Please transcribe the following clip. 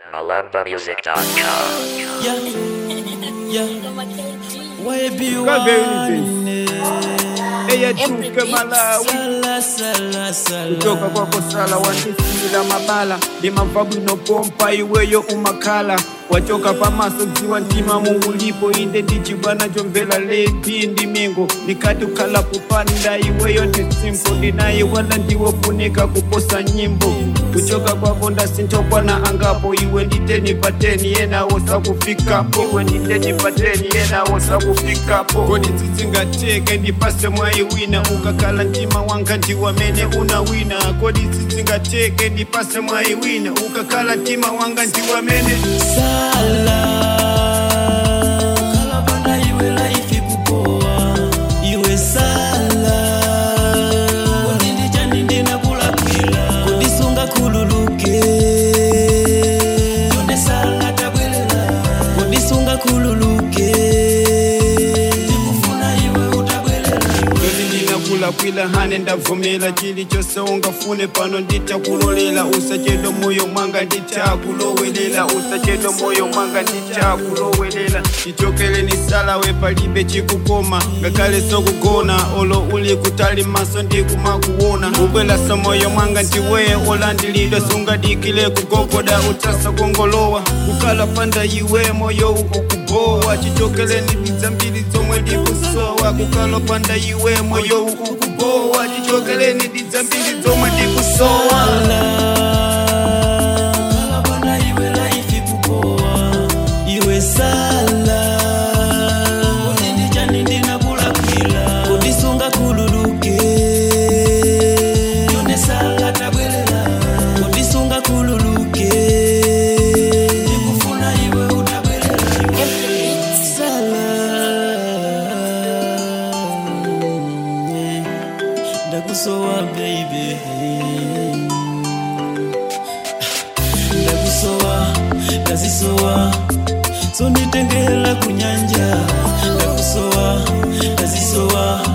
malambamusic.com. Yeah, yeah. YB Kaveni eyachuke malawi Sala, sala, sala. kutoka kwako sala wandisila mabala limavabu inopompa iweyo umakhala wachoka pamaso dziwa ntima muulipo inde ndicibwana jomvela lepi ndi mingo nikati ukhala kupanda iweyo ndi simpo ndinaye wala ndiwofunika kuposa nyimbo kuchoka kwako ndasintokwana angapo iwe nditeni pateni yenawo sakufikapo iwe nditeni pateni yenawo sakufikapo kodi tsitsingateke ndipase mwayi wina ukakhala mtima wanga ndiwamene una wina kodi tsitsingateke ndipase mwayi wina ukakhala mtima wanga ndiwamene Sala. Kalabanda iwe life ikupoa. Iwe sala. Kodi ndichani ndinakulakwila. Kodi sunga khululuke. Yonde sala tabwelela. Kodi sunga khululuke. Ndikufuna iwe utabwelela. kodi ndinakulakwila hane ndavumira chilichonse ungafune pano nditakulolela usachedo moyo mwanga nditakulowelela usachedo moyo mwanga nditakulowelela chichokeleni salawe palibe chikukoma ngakhale sokugona olo uli kutali maso ndikumakuona ubwelasa moyo mwanga ndiweye olandilidwa sungadikile kugogoda utasa kongolowa kukala panda iwe moyo ukubowa chichokeleni ndidzambiri zomwe ndikusowa kukala panda iwe moyo ukubowa chichokeleni ndidzambiri zomwe ndikusowa Kalabanda iwe life ikupoa. Iwe sala. Kodi ndichani ndinakulakwila. Kodi sunga khululuke. Yonde sala tabwelela. Kodi sunga khululuke. Ndikufuna iwe utabwelela. Sala. Ndakusowa baby ndakusowa ndazisowa sonitengela kunyanja ndakusowa ndazisowa